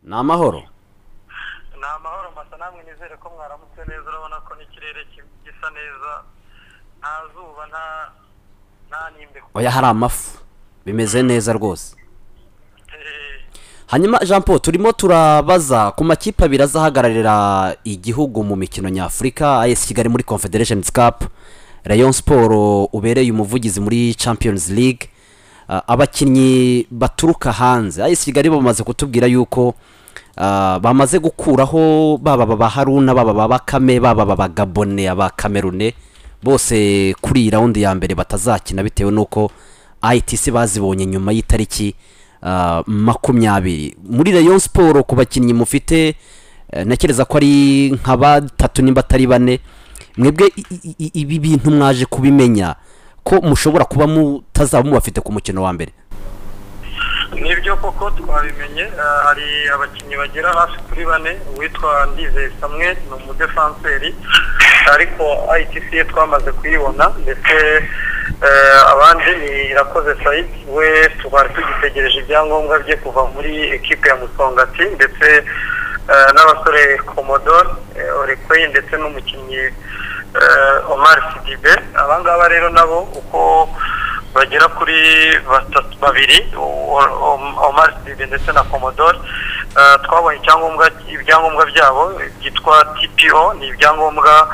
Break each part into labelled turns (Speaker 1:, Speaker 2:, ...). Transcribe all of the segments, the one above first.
Speaker 1: ni amahoro
Speaker 2: ni amahoro masa namwe nizere ko mwaramutse neza urabona ko n'ikirere ki- gisa neza nta zuba nta nta n'imbeho
Speaker 1: oya hari amafu bimeze neza rwose
Speaker 2: Eh,
Speaker 1: hanyuma jean paul turimo turabaza ku makipe abiri azahagararira igihugu mu mikino nyafurika as kigali muri confederation cup rayon sport ubereye umuvugizi muri champions league Ah, abakinnyi baturuka hanze as kigali bamaze kutubwira yuko ah, bamaze gukuraho baba ba haruna baba ba bakame baba ba gabone aba kamerune bose kuri iyi rawundi ya mbere batazakina bitewe n'uko itc bazibonye nyuma y'itariki ah, makumyabiri muri rayon siporo ku bakinnyi mufite eh, ntekereza ko ari nka batatu nimba atari bane mwebwe i- i- i- ibi bintu mwaje kubimenya ko mushobora kuba mutazaba mubafite ku mukino wa mbere
Speaker 2: nibyo koko twabimenye eh, hari abakinnyi bagera hafi kuri bane uwitwa ndizeye samwe ni umudefanseri ariko itc ye twamaze kuyibona ndetse eh, abandi ni irakoze sayidi we twari tugitegereje ibyangombwa bye kuva muri ekipe ya musongati ndetse eh, n'abasore komodoro orekweyi ndetse n'umukinnyi eh, omar sidibe abangaba rero nabo uko bagera kuri batatu babiri o- o- Omar Sidibe ndetse na Commodore Eh, twabonye icyangombwa ibyangombwa byabo byitwa TPO ni ibyangombwa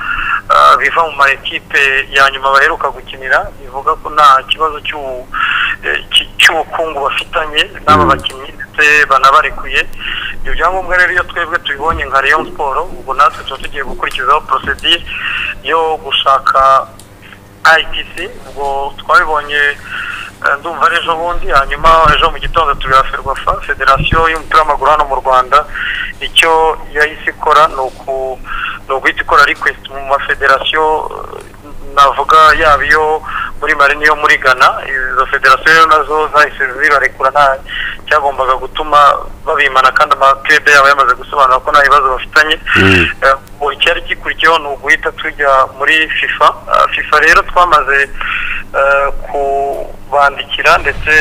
Speaker 2: eh, biva mu ma ekipe ya nyuma baheruka gukinira bivuga ko nta kibazo cy'u- eh, cy- cy'ubukungu bafitanye n'aba
Speaker 1: Mm.
Speaker 2: bakinnyi ndetse banabarekuye ibyo byangombwa rero iyo twebwe tubibonye nka Rayon Sport ubwo natwe tuba tugiye gukurikizaho procedure yo gushaka ITC ubwo twabibonye eh, ndumva ari ejo bundi hanyuma ejo mu gitondo tubira ferwafa federasiyo y'umupira w'amaguru hano mu rwanda icyo yahise ikora ni uku- ni uguhita ikora request mu mafederasiyo eh, navuga yaba iyo muri mari n'iyo muri ghana izo federasiyo rero nazo zahise zibarekura nta cyagombaga gutuma babimana kandi amakirede yabo yamaze gusobanura ko nta bibazo bafitanye
Speaker 1: Mm.
Speaker 2: Eh, ubu icyari gikurikiyeho ni uguhita tujya muri fifa Eh, fifa rero twamaze eh, kubandikira ndetse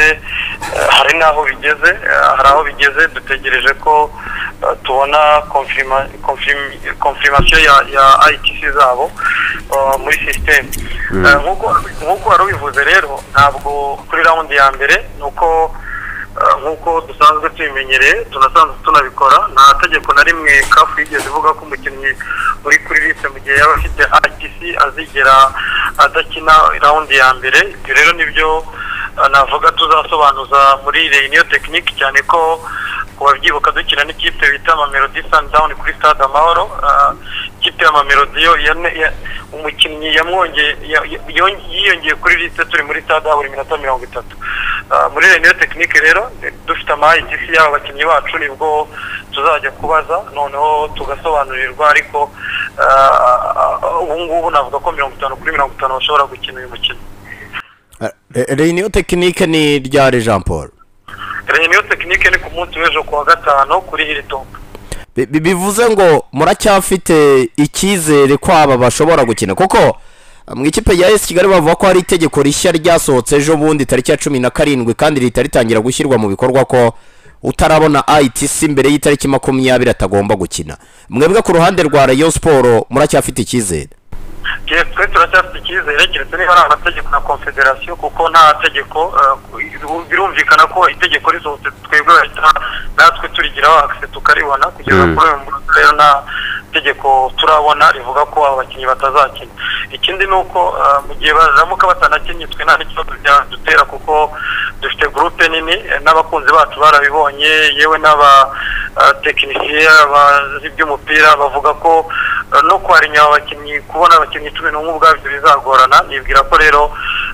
Speaker 2: eh, hari n'aho bigeze Eh, hari aho bigeze dutegereje ko eh, tubona confirma- confirm- confirmation ya- ya itc zabo eh, muri sisiteme Eh, nk'uko- nk'uko wari ubivuze rero ntabwo kuri rawundi ya mbere ni uko eh, nk'uko dusanzwe tubimenyereye tunasanzwe tunabikora nta tegeko na rimwe kafu yigeze ivuga ko umukinnyi uri kuri liste mu gihe yaba afite ITC azigera adakina rawundi ya mbere ibyo rero nibyo eh, navuga tuzasobanuza muri reyiniyo tekinike cyane ko kubabyibuka dukina n'ikipe bita mamelodi sundown kuri stade amahoro eh, ikipe ya mamelodi yo yane- ya- umukinnyi yamwongeye ya- ya- yong- yiyongeye kuri liste turi muri stade habura iminota mirongo itatu Ah, muri reniyo tekinike rero eh, dufite ama ITC y'aba bakinnyi bacu nibwo tuzajya kubaza noneho tugasobanurirwa ariko ah, ah, ubu ngubu navuga ko mirongo itanu kuri mirongo itanu bashobora gukina uyu mukino
Speaker 3: reyiniyo tekinike ni ryari jean paul
Speaker 2: reniyo tekinike ni ku munsi w'ejo ku wa gatanu kuri hilltop
Speaker 3: Bi- bi- bivuze ngo muracyafite icyizere ko aba bashobora gukina kuko mu ikipe ya esi kigali bavuga ko hari itegeko rishya ryasohotse ejo bundi tariki ya cumi na karindwi kandi rihita ritangira gushyirwa mu bikorwa ko utarabona itc mbere y'itariki makumyabiri atagomba gukina mwebwe ku ruhande rwa rayon siporo muracyafite icyizere
Speaker 2: Yes, twe turacyafite icyizere keretse niba ari amategeko na confederasiyo kuko nta tegeko eh, birumvikana ko itegeko risohotse twebwe bahita natwe turigiraho akise tukaribona kugeza
Speaker 1: Mm.
Speaker 2: kuri uyu munsi rero nta tegeko turabona rivuga ko abakinnyi batazakina ikindi ni uko eh, mu gihe baramuka batanakinnye twe nta n'ikibazo byadutera kuko dufite gurupe nini eh, n'abakunzi bacu barabibonye yewe n'abatekinisiye abazi iby'umupira bavuga ko eh, no kwarinya aba bakinnyi kubona abakinnyi cumi n'umwe ubwabyo bizagorana nibwira ko rero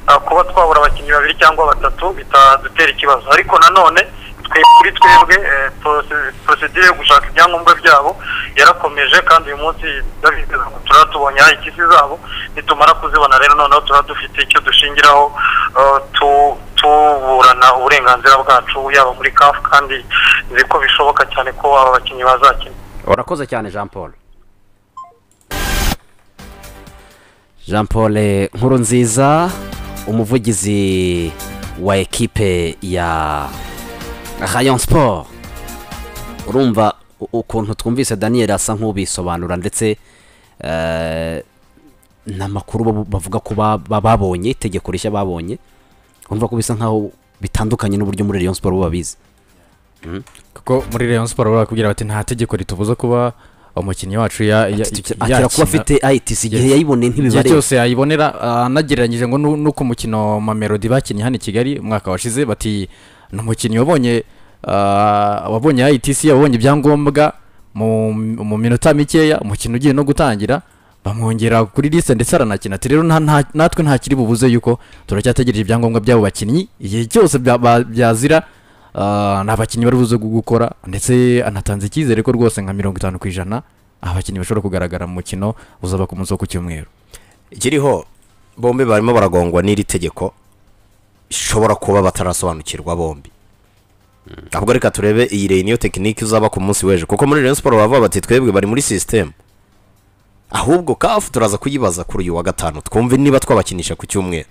Speaker 2: eh, kuba twabura abakinnyi babiri cyangwa batatu bitadutera ikibazo ariko nanone twe kuri twebwe eh, prose- procedure yo gushaka ibyangombwa byabo yarakomeje kandi uyu munsi ndabizeza ko turaba tubonye ikisi zabo nitumara kuzibona rero noneho turaba dufite icyo dushingiraho eh, tu- tuburana uburenganzira bwacu yaba muri kafu kandi nzi ko bishoboka cyane ko aba bakinnyi bazakina
Speaker 1: urakoze cyane jean paul jean paul eh, nkuru nziza umuvugizi wa ekipe ya rayon sport urumva u- ukuntu twumvise daniel asa nk'ubisobanura ndetse eh, n'amakuru babu- bavuga ko ba- ba- babonye itegeko rishya babonye urumva ko bisa nk'aho bitandukanye n'uburyo muri rayon siporo bo babizi
Speaker 4: kuko muri Rayon Sport barakubwira bati nta tegeko ritubuza kuba umukinnyi wacu ya- ya-
Speaker 1: akira kuba
Speaker 4: yakina-
Speaker 1: afite itisi igihe
Speaker 4: Yes.
Speaker 1: yayiboneye
Speaker 4: igihe
Speaker 1: ntibibareba
Speaker 4: cyose yayibonera ah, anagereranyije ngo nu- no ku mukino mamelodi bakinnye hano i kigali umwaka washize bati ni umukinnyi wabonye ah, wabonye itc wabonye ibyangombwa mu mu minota mikeya umukino ugiye no gutangira bamwongera kuri liste ndetse aranakina ati rero nta- nta- natwe ntakiri bubuze yuko turacyategereje ibyangombwa by'abo bakinnyi igihe cyose bya- ba- byazira ah, nta bakinnyi bari buze gu- gukora ndetse anatanze icyizere ko rwose nka mirongo itanu ku ijana abakinnyi bashobora kugaragara mu mukino uzaba ku munsi wo ku cyumweru
Speaker 3: ikiriho bombi barimo baragongwa n'iri tegeko ishobora kuba batarasobanukirwa bombi ahubwo reka turebe iyi rey niyo tekinike uzaba ku munsi w'ejo kuko muri Rayon Sport bavuga bati twebwe bari muri sisitemu ahubwo kafu turaza kuyibaza kuri uyu wa gatanu twumve niba twabakinisha ku cyumweru